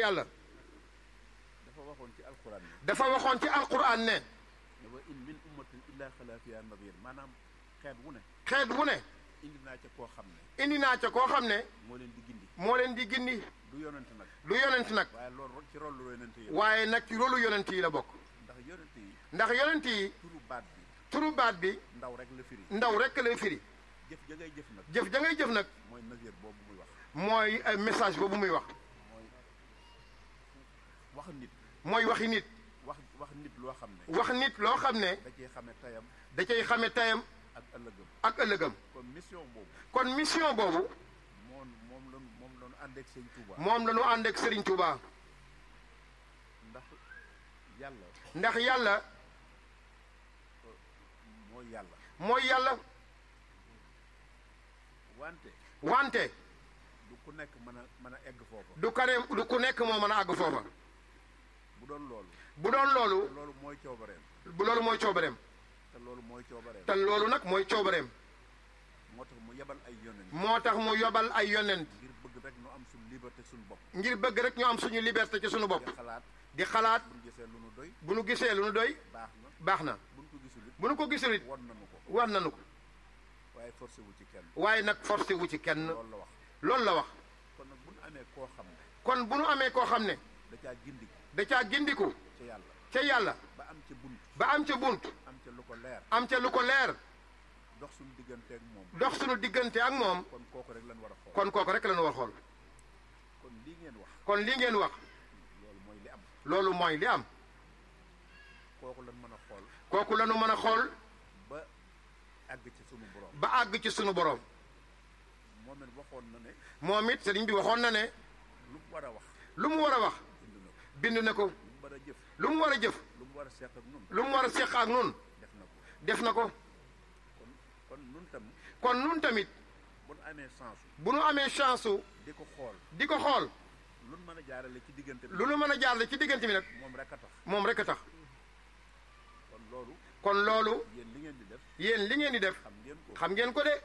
yàlla dafa waxoon ci alquran ne dafa waxoon ci alquran ne ne wa in min ummatin illa xala fiha nadir maanaam xeet wu ne xeet wu ne indi naa ca koo xam ne indi naa ca koo xam ne moo leen di gindi moo leen di gindi du yonent nag du yonent nag waaye loolu ci rolu yonent yi la waaye nag ci rolu yonent yi la bokk ndax yonent yi ndax yonent yi turu baat bi turu baat bi ndaw rek la firi ndaw rekk lay firi jëf ja ngay jëf nag jëf ja ngay jëf nag mooy nazir boobu muy wax mooy ay message boobu muy wax mooy wax nit mooy waxi nit wax wax nit loo xam ne wax nit loo xam ne da cee xame tayam da cay xame tayam ak ëllëgam ak ëllëgam kon mission boobu kon mission boobu moom moom la moom la ñu ànd ak sëñ Touba moom la ñu ànd ak Serigne Touba ndax yàlla ndax yàlla mooy yàlla mooy yàlla wante wante du ku nekk mën a mën a egg foofa du kare du ku nekk moo mën a àgg foofa bu doon loolu bu doon loolu te loolu mooy coobareem bu loolu mooy coobareem te loolu mooy coobareem te loolu nag mooy coobareem moo tax mu yebal ay yonent moo tax mu yobal ay yonent ngir bëgg rek nu am suñu liberté suñu bopp ngir bëgg rek ñu am suñu liberté ci suñu bopp di xalaat di xalaat buñ gisee lu nu doy bu nu gisee lu nu doy baax na baax na buñ ko gisul it bu nu ko gisul it won nañu ko war nañu ko waaye forcé wu ci kenn waaye nag forcé wu ci kenn loolu la wax loolu la wax kon nag buñ amee koo xam ne kon bu nu amee koo xam ne da caa gindiku da caa gindiku ca yàlla ca yàlla ba am ca bunt ba am ca bunt am ca lu ko leer am ca lu ko leer dox suñu digganteeg moom dox suñu diggante ak moom kon kooku rek lañ war a xool kon kooku rek la ñu war xool kon lii ngeen wax kon li ngeen wax loolu mooy li am loolu mooy li am kooku lañ mën a xool kooku la ñu mën a xool ba àgg ci sunu borom ba àgg ci sunu borom moom it waxoon na ne moom it sëriñ bi waxoon na ne lu mu war a wax lu mu war a wax bind na ko bind na ko lu mu war a jëf lu mu war a jëf lu mu war a seq ak nun lu mu war a seq ak nun def na ko def na ko kon kon nun tam kon nun tamit bu nu amee sens bu nu amee chance su di ko xool di ko xool lu nu mën a jaarale ci diggante bi lu nu mën a jaarle ci diggante bi nag moom rek a tax moom rek a tax kon loolu kon loolu yéen li ngeen di def yéen li ngeen di def xam ngeen ko xam ngeen ko de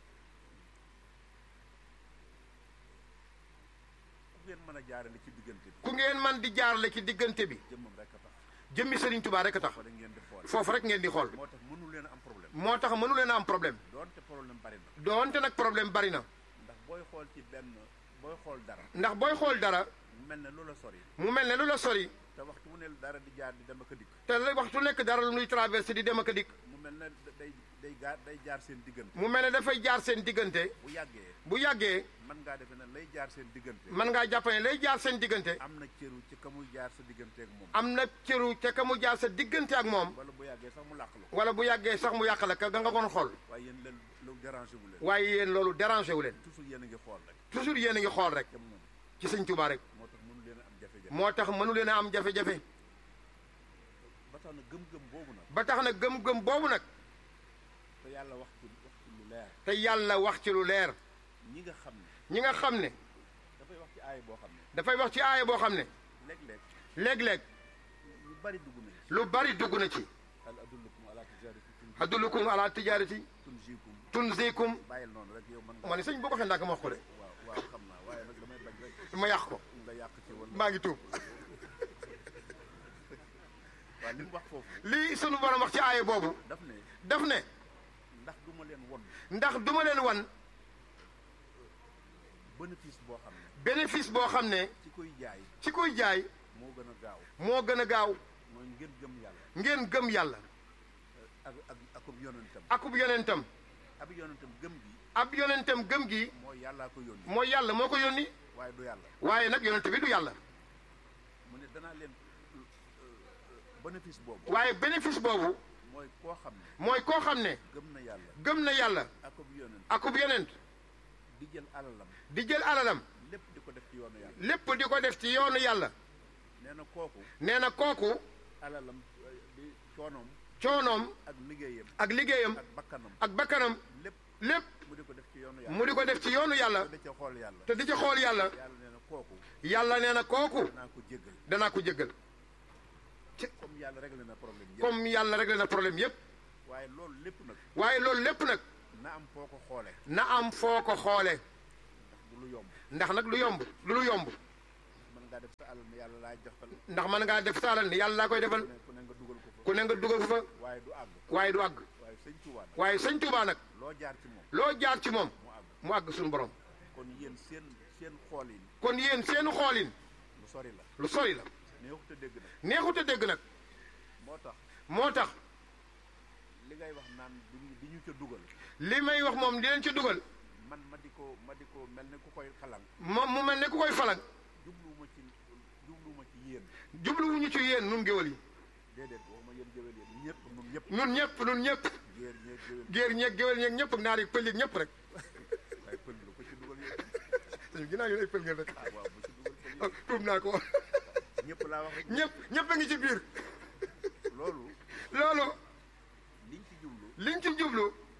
ku ngeen mën a jaarale ci diggante bi ku ngeen man di jaarle ci diggante bi jëmmam rek a tax jëmmi Serigne Touba rek a tax fa da ngeen di xool foofu rek ngeen di xool moo tax mënu leen a am problème moo tax mënu leen a am problème doonte problème bari na doonte nag problème bari na ndax booy xool ci benn booy xool dara ndax booy xool dara mu mel ne lu la sori mu mel ne lu la sori te waxtu mu ne dara di jaar di dem ak a dikk te la waxtu nekk dara lu nuy traversé di dem ak a dikk mu mel ne day day gaar day jaar seen diggante mu mel ne dafay jaar seen diggante bu yàggee bu yàggee mën ngaa defe ne lay jaar seen diggante mën ngaa jàpp ne lay jaar seen diggante am na cëru ci ka muy jaar sa diggante ak moom am na cëru ca ka mu jaar sa diggante ak moom wala bu yàggee sax mu làq la ko wala bu yàggee sax mu yàq la ka nga nga xool waaye yéen leen lu dérangé wu leen waaye yéen loolu dérangé wu leen toujours yéen a ngi xool rek toujours yéen a ngi xool rek ca moom ci sëñ Touba rek moo tax mënu leen a am jafe-jafe moo tax mënu leen a am jafe-jafe ba tax na gëm-gëm boobu nag ba tax na gëm-gëm boobu nag te yàlla wax ci wax ci lu leer te yàlla wax ci lu leer ñi nga xam ne ñi nga xam ne dafay wax ci aay boo xam ne dafay wax ci aaya boo xam ne léeg-léeg léeg-léeg lu bari dugg na ci lu bari dugg na ci hal adullukum ala tijarati adullukum ala tijarati tunjikum tunzikum bàyyil noonu rek yow mën nga ma ne sëñ boo ko xee ndànk ma wax ko de waaw waaw xam naa waaye nag damay bañ rek ma yàq ko nga yàq ci wala maa ngi tuub waaw li mu wax foofu lii sunu borom wax ci aaya boobu daf ne daf ne ndax du ma leen won ndax duma leen wan bénéfice boo xam ne bénéfice boo xam ne ci koy jaay ci koy jaay moo gën a gaaw moo gën a gaaw mooy ngeen gëm yàlla ngeen gëm yàlla ak ak akub yonentam akub yonentam ab yonentam gëm gi ab yonentam gëm gi mooy yàllaa ko yónni mooy yàlla moo ko yónni waaye du yàlla waaye nag yonent bi du yàlla mu ne danaa leen bénéfice boobu waaye bénéfice boobu mooy koo xam ne mooy koo xam ne gëm na yàlla gëm na yàlla akub yonent akub yonent di jël alalam di jël alalam lépp di ko def ci yoonu yàlla lépp di ko def ci yoonu yàlla nee na kooku nee na kooku alalam di coonoom coonoom ak liggéeyam ak liggéeyam ak bakkanam ak bakkanam lépp lépp mu di ko def ci yoonu yàlla mu di ko def ci yoonu yàlla te da ca xool yàlla te di ci xool yàlla yàlla nee na kooku yàlla nee na kooku naa ko jéggal danaa ko jéggal comme yàlla réglé na problème yëpp comme yàlla réglé na problème yépp waaye loolu lépp nag waaye loolu lépp nag na am foo ko xoole na am foo ko xoole ndax du lu yomb ndax nag lu yomb lu lu yomb mën ngaa def sa alal ne yàlla laay defal ndax mën ngaa def saalal ni yàlla laa koy defal ku ne ku ne nga dugal ko fa ku ne nga dugal ko fa waaye du àgg waaye du àgg waaye sëñ Tuubaa nag waaye sëñ Tuubaa nag loo jaar ci moom loo jaar ci moom mu àgg mu àgg suñu borom kon yéen seen seen xool yi kon yéen seenu xoolin lu sori la lu sori la neexut a dégg nag neexut a dégg nag moo tax moo tax li ngay wax naan duñu di ñu ca dugal li may wax moom di leen ci dugal man ma di ko ma di ko mel ne ku koy xalang moom mu mel ne ku koy falang jubluwuma ci jubluwuma ci yéen jubluwuñu ci yéen nun géwal yi déedéet waxuma yéen géwél yéen ñëpp ñun ñëpp nun ñëpp nun ñëpp géer ñeeg géwél géer ñeeg géwal ñeeg ñëpp ak naar yi pël yi ñëpp rek waaye pël lu ko ci dugal yéen suñu ginnaaw ñu ay pël ngeen rek ah waaw bu ci dugal pël tuub naa ko yéen ñëpp laa wax rek ñëpp ñëpp a ngi ci biir loolu loolu liñ ci jublu liñ ci jublu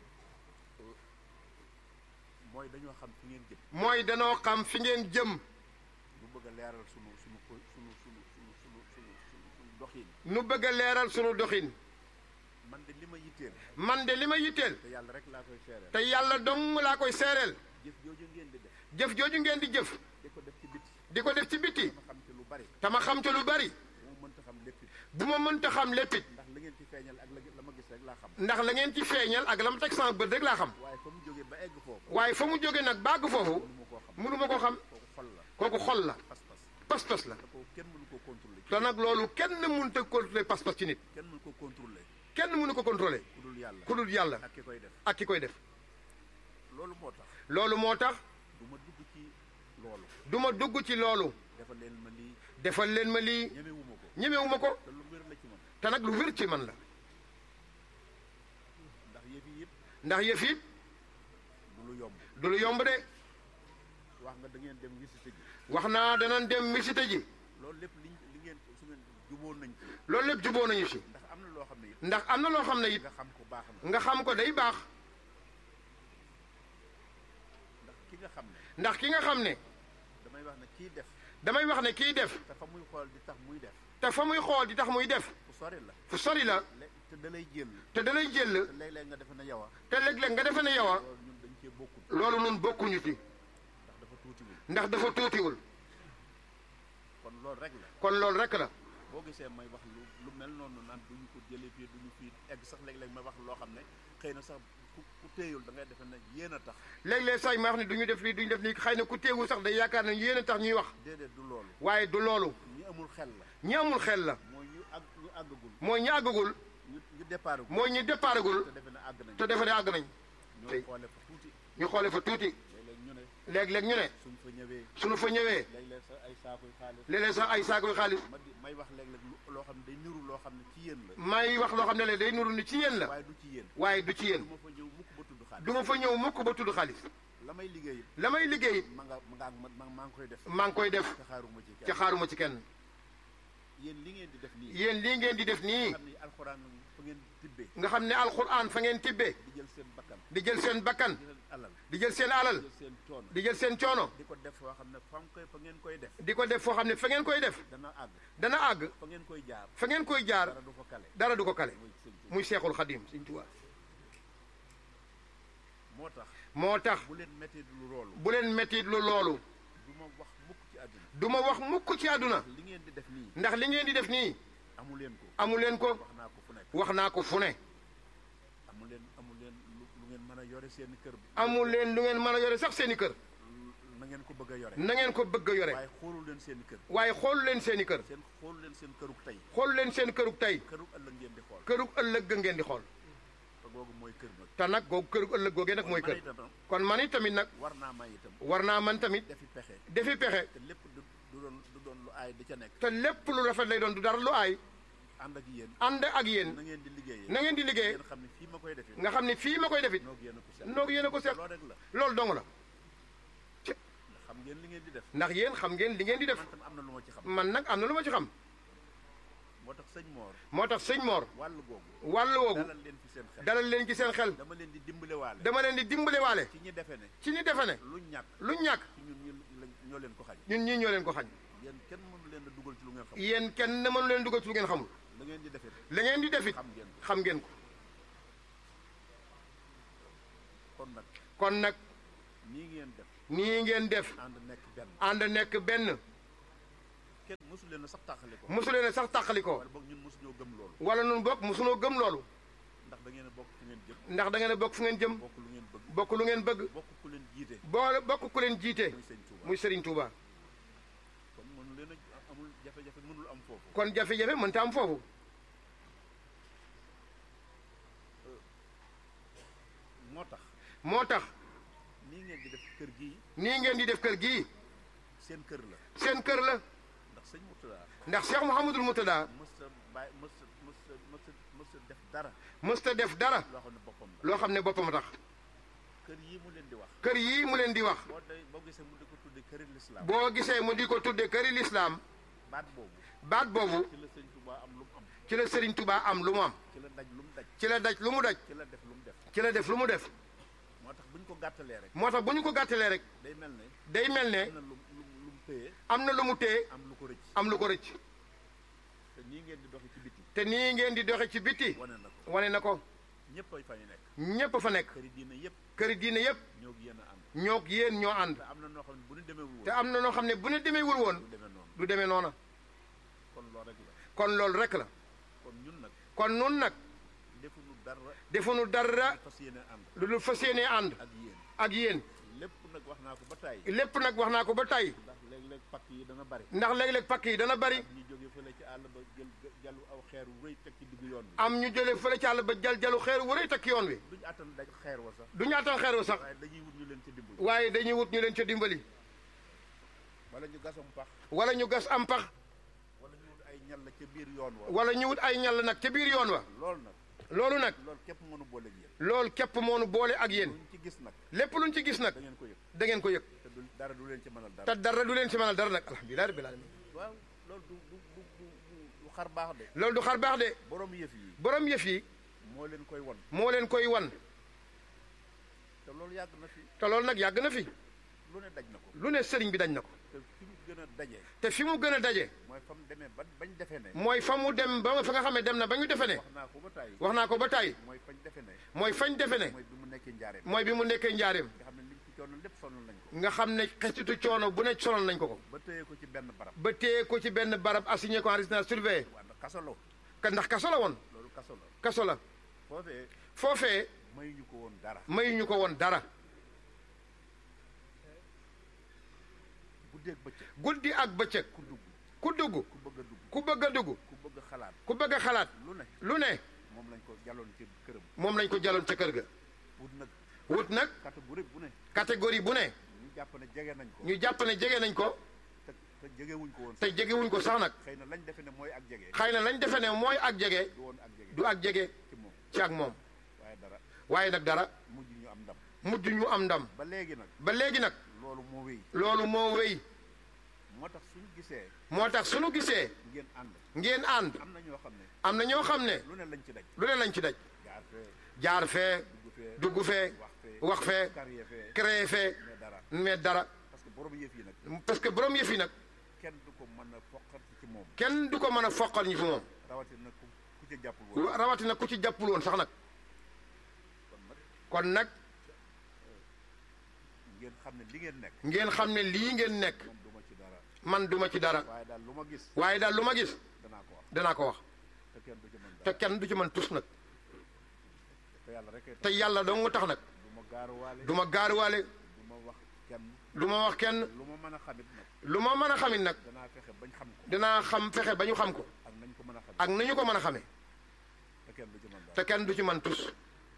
mooy dañoo xam fi ngeen jëm mooy danoo xam fi ngeen jëm ñu bëgg a leeral sunu sunu ko sunu sunu sunu sunu sunu sunu sunu doxin nu bëgg a leeral sunu doxin man de li ma yitteel man de li ma yitteel te yàlla rek laa koy seereel te yàlla dong laa koy seereel jëf jooju ngeen di def jëf jooju ngeen di jëf di ko def ci biti di ko def ci biti ma xam ci lu bari te ma xam ca lu bari bu ma mënta xam lépp it bu ma mënta xam léppit ndax la ngeen ci feeñal ak la la ma gis rek laa xam ndax la ngeen ci feeñal ak la ma teg sama bët rek laa xam waaye fa mu jógee ba egg foofu waaye fa mu jóge nag bàgg foofu mënu ma koo xam mënu ma ko xam kooku xol la kooku xol la pas-pas pas-pas la te kooku kenn mënu ko contrôler te nag loolu kenn mënut a contrôler pas-pas ci nit kenn mënu ko contrôler kenn mënu ko contrôler ku dul yàlla ku dul yàlla ak ki koy def ak ki koy def loolu moo tax loolu moo tax du ma dugg ci loolu du ma dugg ci loolu defal leen ma lii defal leen ma lii ñemewuma ko ñemewuma ko te lu wér la ci man te nag lu wér ci man la ndax yëf yi yëpp ndax yëf yi du lu yomb du lu yomb de wax nga da ngeen dem visite ji wax naa danañ dem visite ji loolu lépp liñ li ngeen su ngeen juboon nañ ci loolu lépp juboo nañu si ndax am na loo xam ne it ndax am na loo xam ne it nga xam ko baax na nga xam ko day baax ndax ki nga xam ne ndax ki nga xam ne damay wax ne kii def damay wax ne kiy def te fa muy xool di tax muy def te fa muy xool di tax muy def fu sori la fu sori la lé- te da lay jël te da lay jël te léeg-léeg nga defe ne yow a te léeg-léeg nga defe ne yow a loolu ñun dañ cee bokkul loolu nun bokkuñu ci ndax dafa tuutiwul ndax dafa tuutiwul kon loolu rek la kon loolu rek la boo gisee may wax lu lu mel noonu naan duñu ko jëlee fii duñu fii egg sax léeg-léeg may wax loo xam ne xëy na sax ku ku téyul da ngay defe ne yéen a tax léeg-léeg say ma wax ne du ñu def lii du ñu def lii xëy na ku teewul sax day yaakaar ne yéen a tax ñuy wax déedéet du loolu waaye du loolu ñi amul xel la ñi amul xel la mooy ñu àgg ñu àggagul mooy ñi àggagul ñu ñu départ gu mooy ñi départagul te defe ne àgg nañ te defe ne àgg nañ ñoo tey. xoole fa tuuti ñu xoole fa tuuti léeg-léeg ñu ne léeg-léeg ñu ne suñ fa ñëwee suñu fa ñëwee léeg-léeg sax ay saakuy xaalis léeg-léeg sax ay saakoy xaalis ma di may wax léeg-léeg lu- loo xam ne day niru loo xam ne ci yéen la may wax loo xam ne le day nuru ni ci yéen la waaye du ci yéen waaye du ci yéen du ma fa ñëw mukk ba tudd xaalis du ma fa ñëw mukk ba tudd xaalis la may liggéey it la may liggéey it ma nga ma nga ma maa ngi koy def maa ngi koy def te xaaruma ci ca kenn xaaruma ci kenn yéen li ngeen di def nii yéen lii ngeen di def nii xam ni alxuraan fa ngeen tibbee nga xam ne alxuraan fa ngeen tibbee di jël seen bakkan di jël seen bakkan di leen alal di jël seen alal di jël seen coono di jël seen coono di ko def foo xam ne fa nga koy fa ngeen koy def di ko def foo xam ne fa ngeen koy def dana àgg dana àgg fa ngeen koy jaar fa ngeen koy jaar dara du fa kale dara du ko kale mooy sëñ Tuubaa muy seexul xadim Sëñ Tuubaa moo tax moo tax bu leen métti lu loolu bu leen mettit lu loolu du ma wax mukk ci àdduna du ma wax mukk ci àdduna li ngeen di def nii ndax li ngeen di def nii amu leen ko amu leen ko wax naa ko fu nekk wax naa ko fu ne amu leen amu leen lu lu ngeen mën a yore seen kër bi amu leen lu ngeen mën a yore sax seen i kër na ngeen ko bëgg a yore na ngeen ko bëgg a yore waaye xoolu leen seen kër waaye xoolu leen seen i kër seen xoolu leen seen këruk tey xoolu leen seen kërug tey këruk ëllëg ngeen di xool kërug ëllëg ga ngeen di xool te googu mooy kër nag te nag googu kërug ëllëg googee nag mooy man kër itam kon man it tamit nag war naa may itam war naa man tamit defi pexe defi pexe te lépp du du doon du doon lu aay di ca nekk te lépp lu rafet lay doon du dara lu aay ànd ak yéen ànd ak yéen na ngeen di liggéeyee na ngeen di liggéey ngeen xam ne fii ma koy defee nga xam ne fii ma koy defit noog yéen a ko seet noog yéen a ko seet loolu rek la loolu dong la ndax xam ngeen li ngeen di def ndax yéen xam ngeen li ngeen di def man tam am na lu ma ci xam man nag am na lu ma ci xam moo tax sëñ Moor moo tax sëñ Mor wàll googu wàll woogu dalal leen fi seen xel dalal leen ci seen xel dama leen di dimbale waale dama leen di dimbale waale ci ñi defe ne ci ñi defe ne luñ ñàkk luñ ñàkk ci ñun ñu lañ ñoo leen ko xañ ñun ñii ñoo leen ko xañ yéen kenn mënu leen a dugal ci lu ngeen xam yéen kenn mënu leen dugal ci lu ngeen xamul la ngeen di defee la ngeen di defit xam ngeen ko xam ngeen ko kon nag kon nag nii ngeen def nii ngeen def ànd nekk benn ànd nekk benn mosu leen a sax tàqali ko mosu leen a sax tàqali ko wala boog ñun mosu ñoo gëm loolu wala nun bokk mosunoo gëm loolu ndax da ngeen a bokk fu ngeen jëm ndax da ngeen a bokk fu ngeen jëm bokk lu ngeen bëgg bokk lu ngeen bëgg bokk ku leen jiite boole bokk ku leen jiite muy sëñ Touba muy Serigne Touba kon mënu leen a amul jafe-jafe mënul am foofu kon jafe-jafe mënta am foofu moo tax moo tax nii ngeen di def kër gii nii ngeen di def kër gii seen kër la seen kër la ndax sëñ Mourtada ndax Cheikh Mouhamadul Moutada mës a bàyyi mës a mës a mës a mës a def dara mësta def dara loo xam ne boppam la loo xam ne boppam a tax kër yii mu leen di wax kër yii mu leen di wax boo day boo gisee mu di ko tudde këri lislaam boo gisee mu di ko tudde këri lislaam baat boobu baat boobu ci la sëñ Touba am lu mu am ci la Serigne Touba am lu mu am ci la daj lu mu daj ci la daj lu mu daj ci la def lu mu def ci la def lu mu def moo tax bu ñu ko gàttalee rek moo tax bu ñu ko gàttalee rek day mel ne day mel ne am na lu lu lu mu téye am na lu mu téye am lu ko rëcc am lu ko rëcc te nii ngeen di doxi ci biti te nii ngeen di doxe ci biti wane na ko wane na ko ñëpp ay fa ñu nekk ñépp fa nekk këri diine yëpp këri diine yépp ñoo gi yéen a ànd ñoo yéen ñoo ànd te am na noo xam ne bu ñu demeewul te woon am na noo xam ne bu ne demeewul woon du demee noonu du demee noona kon loolu rek la kon loolu rek la kon ñun nag kon nun nag defuñu dara defuñu dara fas yéene ànd lu dul fas yéenee ànd ak yéen ak yéen lépp nag wax naa ko ba tàyyi lépp nag wax naa ko ba tey ndax léeg-léeg pakk yi dana bari ndax léeg-léeg pakk yi dana bari ñu jóge fële ci àll ba jël jàllu aw xeer wu rëy teg ci diggu yoon bi am ñu jële fële ci àll ba jal jalu xeer wu rëy takk yoon wi duñu àttan daj xeer wa sax du ñu attan xeer wu sax waaye dañuy wut ñu leen ci dimbali waaye dañuy wut ñu leen ca dimbali wala ñu gasam pax wala ñu gas am pax wala ñu wut ay ñal la ca biir yoon wa wala ñu wut ay ñall nag ca biir yoon wa loolu nag loolu nag loolu képp mënu boole ak yéen loolu képp moonu boole ak yéen luñ ci gis nag lépp luñ ci gis nag da ngeen ko yëg da ngeen ko yëg te du dara du leen ci mënal dara te dara du leen ci mënal dara nag alhamdulilah rabbil alamin waaw loolu du du du du du xar baax de loolu du xar baax de borom yëf yi borom yëf yi moo leen koy won moo leen koy wan te loolu yàgg na fi te loolu nag yàgg na fi lu ne daj na ko lu ne sëriñ bi dañ na ko te fi mu gën a daje te fi mu gën a daje mooy fa mu demee ba bañ defee ne mooy fa mu dem ba fa nga xam ne dem na ba ñu defe ne wax naa ko ba tàyyi wax naa ko ba tàyyi mooy fañ defe ne mooy fañ defe ne mooy bi mu nekkee njaareem mooy bi mu nekkee njaareem nga xam ne liñ ci coono lépp sonal nañ ko nga xam ne xesitu coono bu ne sonal nañ ko ko ba téye ko ci benn barab ba téye ko ci benn barab assigné ko en résidence surveillée waa ndax kaso la ka ndax kaso la woon loolu kaso la kaso la foofee foofee mayuñu ko woon dara mayuñu ko woon dara guddeeg bëccëg guddi ak bëccëg ku dugg ku dugg ku bëgg a dugg ku bëgg a dugg ku bëgg a xalaat ku bëgg a xalaat lu ne lu ne moom lañ ko jaloon ci këram moom lañ ko jaloon ca kër ga wut nag wut nag catégorie bu ne catégorie bu ne ñu jàpp ne jege nañ ko ñu jàpp ne jege nañ ko te te jegewuñ ko woon te jegewuñ ko sax nag xëy na lañ defe ne mooy ak jege xëy na lañ defe ne mooy ak jege du woon ak jege du ak jege ci moom ci ak moom waaye dara waaye nag dara mujj ñu am ndam mujj ñu am ndam ba léegi nag ba léegi nag loolu moo wéy loolu moo wéy moo tax suñu gisee moo tax suñu gisee ngeen ànd ngeen ànd am na ñoo xam ne am na ñoo xam ne lu ne lañ ci daj lu ne lañ ci daj jaar fee jaar fee dugg fee dugg fee wax fee wax fee carrière fee créé fee mais dara mais dara parce que borom yëf yi nag parce que borom yëf yi nag kenn du ko mën a foqati ci moom kenn du ko mën a foqal ñu fi moom rawatina ku ku ca jàppul woon rawatina ku ci jàppul woon sax nag kon nag kon nag ngeen xam ne li ngeen nekk ngeen xam ne lii ngeen nekk man duma ci dara man duma ci dara waaye daal lu ma gis waaye daal lu ma gis danaa ko wax danaa ko wax te kenn du ci mën te dara kenn du ci mën tus nag te yàlla rek te yàlla dong mu tax nag du ma gaaruwaale du ma gaaruwaale du ma wax kenn du ma wax kenn lu ma mën a xamit nag lu ma mën a xamit nag danaa fexe bañ xam ko dinaa xam fexe ba ñu xam ko ak nañ ko mën a xam ak nañu ko mën a xamee te kenn du ci mën dara te kenn du ci mën tus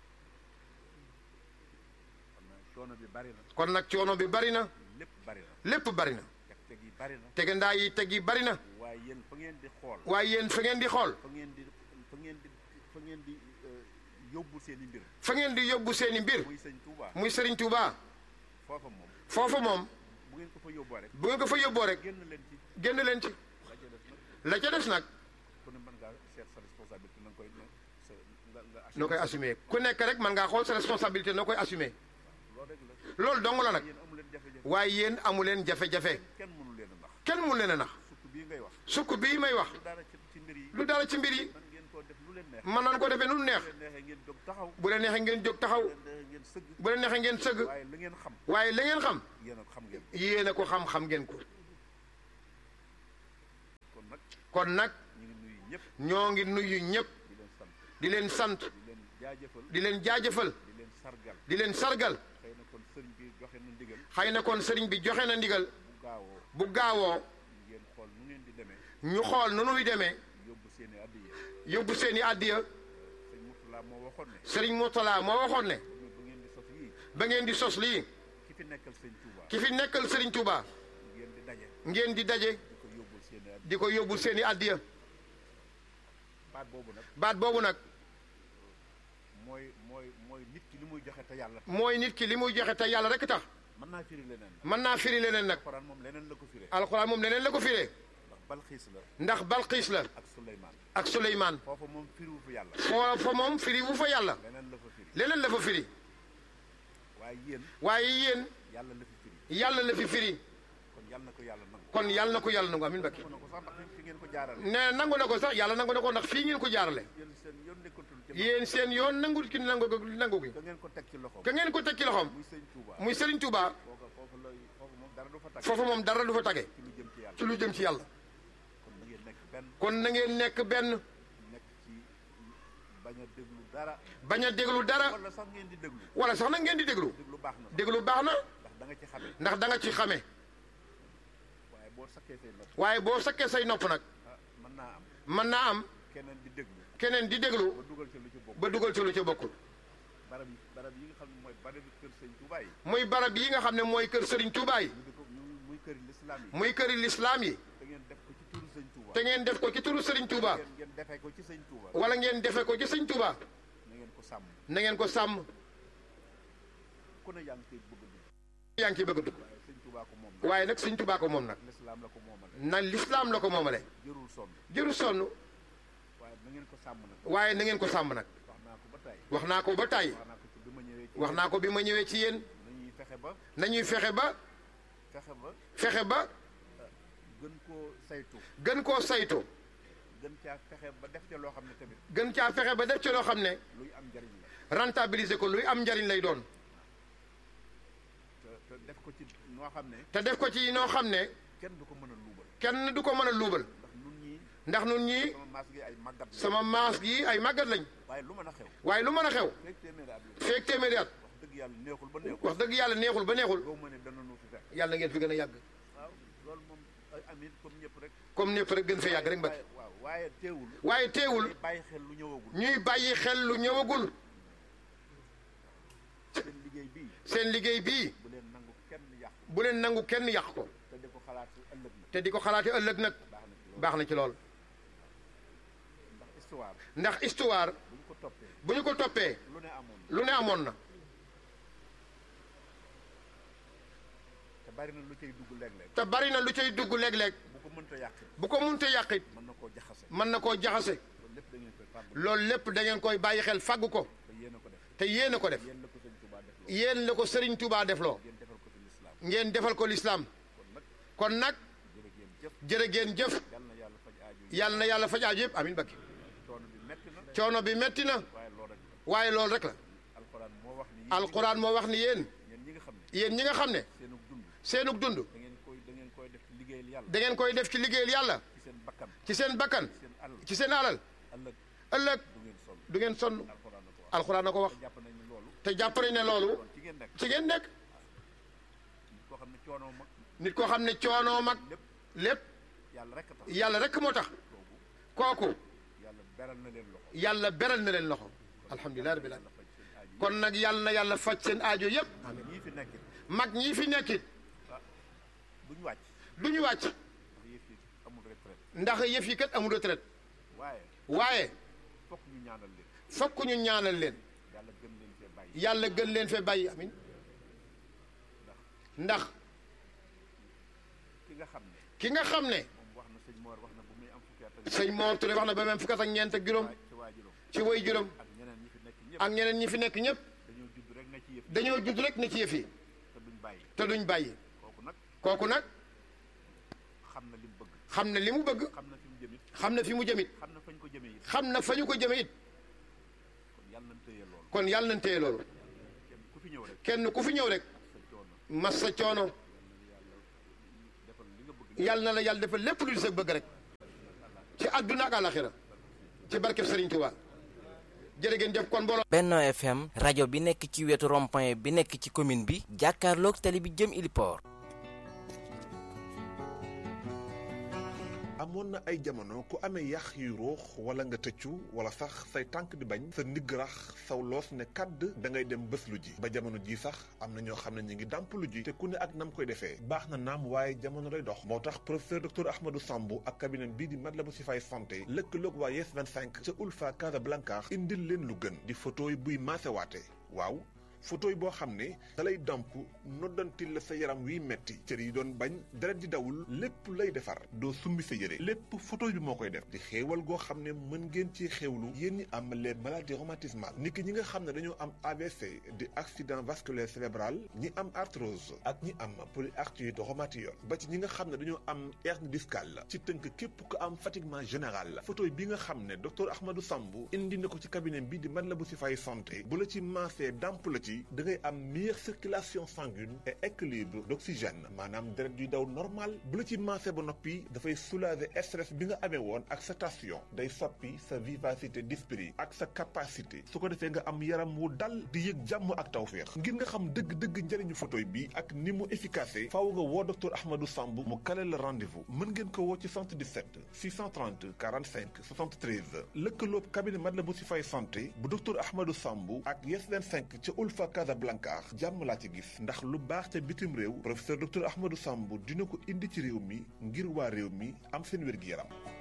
kon nag coono bi bari na kon nag coono bi bari na lépp bari na lépp bari na teg teg yi bari na tegandaa yi teg yi bari na waaye yéen fa ngeen di xool waaye yéen fa ngeen di xool fa ngeen di fa ngeen di fa ngeen di euh, yóbbu seen i mbir fa ngeen di yóbbu seeni mbir muy sëñ Touba muy Serigne Touba foofa moom foofa moom bu ngeen ko fa yóbboo rek bu ngeen ko fa yóbboo rek génn leen ci génn leen ci la ca des nag la ca des nag ku ne mën ngaa seet sa responsabilité na nga koy ne sa nga nga noo koy assumer ku nekk rek man ngaa xool sa responsabilité noo koy assumer loolu rek la loolu dong la nag yéen amu leen jafe-jafe waaye yéen amu leen jafe-jafe kenn mënu leen a nax kenn mun leen a nax surtout bii ngay wax sukk bii may wax lu dara ci ci mbir yi lu dara ci mbir yi man ngeen koo def lu leen neex mën nañ ko defee nu neex bu leen neexee ngeen jóg taxaw bu leen neexee ngeen jóg taxaw bu leen neexee ngeen sëgg bu leen neexee ngeen sëgg waaye li ngeen xam waaye la ngeen xam yéen a xam ngeen yéen a ko xam-xam ngeen ko nag kon nag ñu ngi nuyu ñëpp ñoo ngi nuyu ñëpp di leen sant di leen sant di leen jaajëfal di leen jaajëfal di leen sargal di leen sargal xëy na kon sëriñ bi joxe na ndigal xëy na kon sëriñ bi joxe na ndigal bu gaawoo bu gaawoo ngeen xool nu ngeen di demee ñu xool nu nuy demee yóbbu seeni addiya yóbbu seeni àddiya sëñ Murtala moo waxoon ne sëriñ Mourtala moo waxoon ne bu ngeen di sos yii ba ngeen di sos lii ki fi nekkal sëñ Touba ki fi nekkal sëriñ Touba ngeen di daje ngeen di daje di ko yóbbul seeni addiya di ko yóbbul seeni àddiya baat boobu nag baat boobu nag mooy mooy mooy nit ki li muy joxe te yàlla tax mooy nit ki li muy joxe te yàlla rek tax mën naa firi leneen nag mën naa firi leneen nag alxuraan moom leneen la ko firee alxuraan moom leneen la ko firee ndax balxiis la ndax Balqiis la ak Suleymaan ak Suleymaan foofu moom firiwu fi yàlla foo fa moom firi wu fa yàlla leneen la fa firi leneen la fa firi waaye yéen waaye yéen yàlla la fi firi yàlla la fi firi kon yàlla na ko yàlla nangu kon yàlla na ko yàlla nangu amin bakki ko na ko sax ndax fi ngeen ko jaarale ne nangu na ko sax yàlla nangu na ko ndax fii ngeen ko jaarale yéen seen yoon nekkatul ci yéen seen yoon nangu ki nangu nangu gi ka ngeen ko teg ci loxo ka ngeen ko teg ci loxoom muy sëñ Touba muy Serigne Touba foofa foofu lay foofu moom dara du fa tag foofu moom dara du fa tage ci lu jëm ci yàlla ci lu jëm ci yàlla kon na ngeen nekk benn kon na ngeen nekk benn nekk ci bañ a déglu dara bañ a déglu dara wala sax ngeen di déglu wala sax nag ngeen di déglu déglu baax na sax déglu baax na ndax da nga ci xamee ndax da nga ci xame waaye boo sakkee say nopp waaye boo sakkee say nopp nag ah mën naa am mën naa am keneen di déglu keneen di déglu ba dugal ci lu ci bokk ba dugal ci lu ci bokkul barab yi barab yi nga xam ne mooy barab yi kër sëñ Touba yi muy barab yi nga xam ne mooy kër Serigne Touba yi ñu di ko ñu muy këri lislaam yi muy këri lislaam yi da ngeen def ko ci turu sëñ Touba te ngeen def ko ci turu Serigne Touba ngeen ngeen defee ko ci sëñ Touba wala ngeen defee ko ci Sëñ Touba na ngeen ko sàmm na ngeen ko sàmm ku ne yaa ngi koy bëgg a dugg yaa ngi ciy bëgg a dugg waaye sëñ Touba ko moom nag waaye nag Sëñ Touba ko moom nag lislaam la ko moomal na lislaam la ko moomale jërul sonn jëru sonn waaye na ngeen ko sàmm nag waaye na ngeen ko sàmm nag wax naa ko ba tey wax naa ko ba tàyyi wax naa ko ci bi ma ñëwee ci wax naa ko bi ma ñëwee ci yéen nañuy fexe ba nañuy fexe ba fexe ba fexe ba gën koo saytu gën koo saytu gën caa fexe ba def ca loo xam ne tamit gën caa fexe ba def ci loo xam ne luy am njariñ la rentabiliser ko luy am njariñ lay doon te te def ko ci noo xam ne te def ko ci noo xam ne kenn du ko mën a luubal kenn du ko mën a luubal ndax nun ñii ndax nun ñii sama maas gi ay màggat la sama maas gi ay màggat lañ waaye lu mën a xew waaye lu mën a xew fekk téeméeri at la feek téeméeri at wax dëgg yàlla neexul ba neexul wax dëgg yàlla neexul ba neexul doo ma ne dana nu fi fekk yàlla ngeen fi gën a yàgg waaw loolu moom ay amit comme ñëpp rek comme ñëpp rek gën fee yàgg rek mbakki waaye waaw waaye teewul waaye teewul day bàyyi xel lu ñëwagul ñuy bàyyi xel lu ñëwagul seen liggéey bii seen liggéey bii bu leen nangu kenn yàq bu leen nangu kenn yàq ko te di ko xalaat ëllëg na te di ko xalaate ëllëg nag baax na ci loolu baax na ci lool ndax histoire ndax histoire bu ñu ko toppee bu ñu ko toppee lu ne amoon lu ne amoon na te bari na lu cay dugg léeg-léeg te bari na lu cay dugg léeg-léeg bu ko mënta yàq bu ko munte yàqit mën na koo jaxase mën na koo jaxase loolu lépp da ngeen koy fàggu loolu lépp da ngeen koy bàyyi xel fàggu ko te yéen a ko def te yéen a ko def yéen la ko sëñ Touba def loolu yéen la ko Serigne Touba defloo ngeen defal ko fi lislaam ngeen defal ko lislaam kon nag kon nag jërë ngeen jëf jërë ngeen jëf yal na yàlla faj aaju yi yàlla na yàlla faj aaju yëpp amin bakki coono bi metti na coono bi metti na waaye loolu rek la waaye loolu rek la alxuraan moo wax ni alquran moo wax ni yéen yéen ñi nga xam ne yéen ñi nga xam ne seenug dund seenug dund da ngeen koy da ngeen koy def ci liggéeyal yàlla da ngeen koy def ci liggéeyal yàlla ci seen bakkan ci seen bakkan seen alal ci seen alal ëllëg ëllëg du ngeen sonn du ngeen sonn alxuraan na ko wax alquran na ko wax te jàpp nañ ni loolu te jàpp nañ ne loolu kon ci ngeen nekk ci ngeen nekk koo xam ne coono mag nit koo xam ne coonoo mag lépp lépp yàlla rek a tax yàlla rek moo tax kooku yàlla beral na leen loxo yàlla beral na leen loxo alhamdulilah rabbil alamin faj seen aaju yi kon nag yàlla na yàlla faj seen aajo yépp ñii fi nekkit mag ñii fi nekkit ah duñ wàcc du ñu wàcc ndax yëf yi amul retraite ndax yëf yi kat amul retraite waaye waaye fokk ñu ñaanal leen fokk ñu ñaanal leen yàlla gën leen fee bàyyi yàlla gën leen fee bàyyi amin ndax ki nga xam ne ki nga xam ne moom wax na sëñ Mor wax na bu muy am fukki at ak sëñ Mor Touré wax na ba même fukk ak ñeent ak juróom ci waajuram ci way juróom ak ñeneen ñi fi nekk ñëpp ak ñeneen ñi fi nekk ñëpp dañoo judd rek na ci yëf dañoo judd rek ne ci yëf yi te duñ bàyyi te duñ bàyyi kooku nag kooku nag xam na li mu bëgg xam na li mu bëgg xam na fi mu jëmit xam na fi mu jëmit xam na fañ ko jëmee it xam na fa ñu ko jëme it kon yàlla nañ tëye loolu kon yàlla nañ téye loolu kenn ku fi ñëw rek kenn ku fi ñëw rek sa coono mas sa coono defal li nga bëgg yàlla na la yàlla defal lépp lu di sa bëgg rek ci àdduna ak àlaxira ci barkeb Serigne Touba jërë ngeen jëf kon mbooloo Benno FM rajo bi nekk ci wetu rond-point bi nekk ci commune bi jàkkaarloog tali bi jëm Iliport amoon na ay jamono ku amee yax yu ruux wala nga tëccu wala sax say tànk di bañ sa ndigg rax saw loos ne kàdd da ngay dem bés lu ji ba jamono ji sax am na ñoo xam ne ñu ngi dàmp lu ji te ku ne ak nam koy defee baax na naam waaye jamono day dox moo tax professeur docteur Ahmadou Sambou ak cabinet bii di Matlaboul Chifaay santé lëkkaloog waa Yes 25 ca Ulfa Casablanca indil leen lu gën di photo yi buy maasewaate waaw photo yi boo xam ne da lay damp noddantil la sa yaram wiy metti cër yi doon bañ deret di dawul lépp lay defar doo summi sa yére lépp photo bi moo koy def di xéewal goo xam ne mën ngeen ci xéewlu yéen ñi am les maladies rhumatismales ni ki ñi nga xam ne dañoo am AVC di accident vasculaire cérébral ñi am arthrose ak ñi am polyarthrite rhumatoïde ba ci ñi nga xam ne dañoo am hernie discale ci tënk képp ko am fatiguement général la photo bi nga xam ne docteur Ahmadou Sambou indi na ko ci cabinet bi di Matlaboul Chifaay santé bu la ci maasee damp la ci da ngay am meilleure circulation sanguine et équilibre d'oxygène maanaam deret yuy daw normal bu la ci maase ba noppi dafay soulager stress bi nga amee woon ak sa tension day soppi sa vivacité d'esprit ak sa capacité su ko defee nga am yaram wu dal di yëg jàmm ak tawféex ngir nga xam dëgg-dëgg njëriñu photo bi ak ni mu efficace faaw nga woo docteur Ahmadou Sambou mu kale la rendez-vous mën ngeen ko woo ci 77 630 45 73 lëkkaloob cabinet Matlaboul Chifaay santé bu docteur Ahmadou Sambou ak Yes 25 ca Ulfa Casablanca jàmm laa ci gis ndax lu baax ca bitim réew professeur docteur Ahmadou Sambou dina ko indi ci réew mi ngir waa réew mi am seen wér-gi-yaram